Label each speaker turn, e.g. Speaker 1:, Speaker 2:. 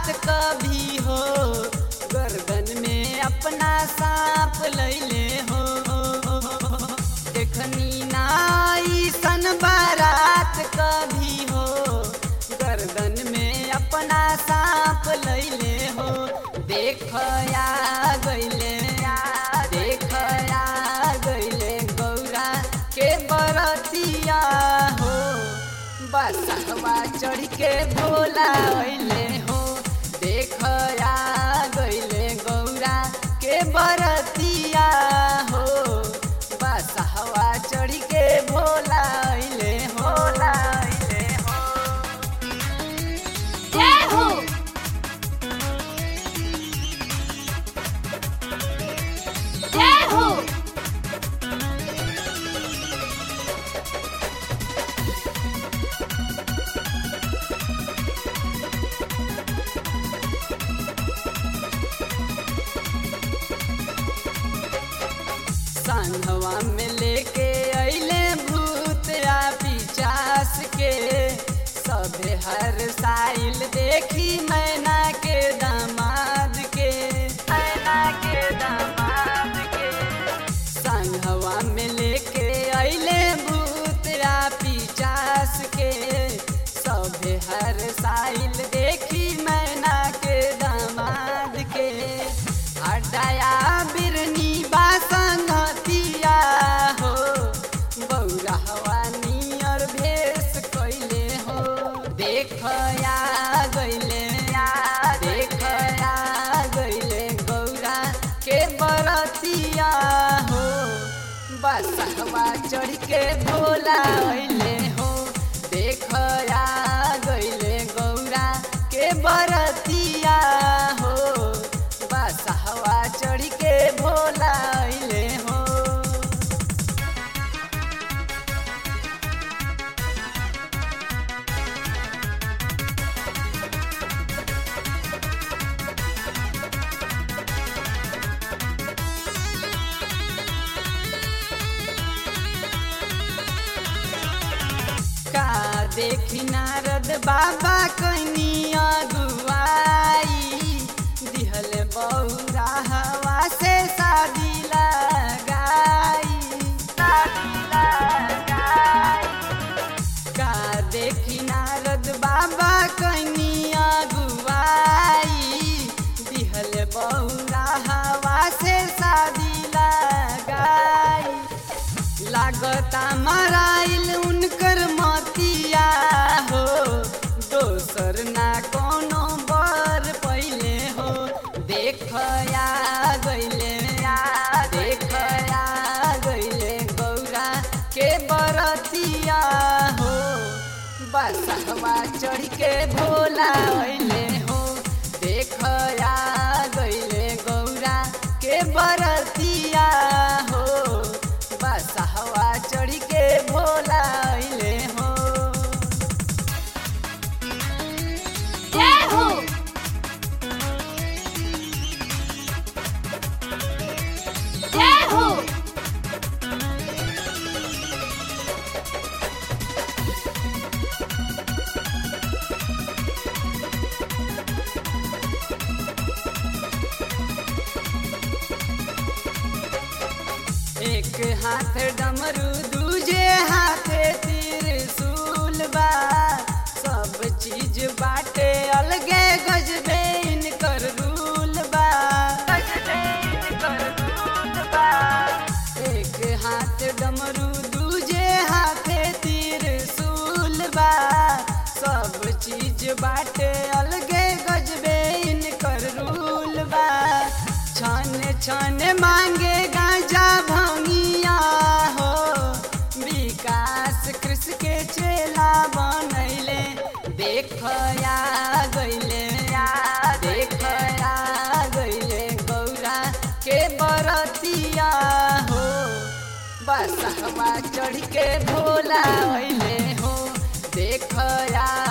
Speaker 1: रात कभी हो गर्दन में अपना सांप लैले हो देखनी नाई सन बारात कभी हो गर्दन में अपना सांप लैले हो देखया गैले देखया गैले गौरा के बरतिया हो बसवा चढ़ के भोला अइले हो देखया गैले गौरा के बरतिया हो बसवा चढ़ के भोला अइले हो अइले हो
Speaker 2: जय हो जय हो
Speaker 1: संघवा में लेके अइले भूत आ पिचास के सभे हर साइल देखी मैना के दामाद के मैना के दामाद के संघवा में लेके अइले भूत आ पिचास के सभे हर साइल देखी मैना के दामाद के हटाया बिरनी बासंगतिया हो बौरा हवा नियर भेष कैले हो देखया गैले देखया गैले गौरा के बरतिया हो बसवा चढ़ के भोला अइले हो देखया गैले गौरा के बरतिया हो बसवा चढ़ के भोला अइले हो का देखी नारद बाबा कनिया दुआई दिहल बौरा हवा से शादी लगाई शादी लगाई का देखी नारद बाबा कनिया दुआई दिहल बौरा हवा से शादी लगाई लागता मराइल उनकर मतिया हो दोसर ना कोनो बर पहिले हो देखया गैले देखया गैले गौरा के बरतिया हो बसवा चढ़ के भोला अइले हो देखया गैले गौरा के बरतिया हो बसवा चढ़ के भोला अइले हो
Speaker 2: जय हो जय हो
Speaker 1: एक हाथ डमरू दूजे हाथ त्रिशूल बा सब चीज बाटे अलगे गजबे इनकर रूल बा एक हाथ डमरू दूजे हाथ त्रिशूल बा सब चीज बाटे अलगे गजबे इनकर रूल बा छन छन मांगे गांजा भंगिया हो विकास कृष्ण के चेला बनैले देखया गैले देखया गैले गौरा के बरतिया हो बसवा चढ़ के भोला अइले हो देखया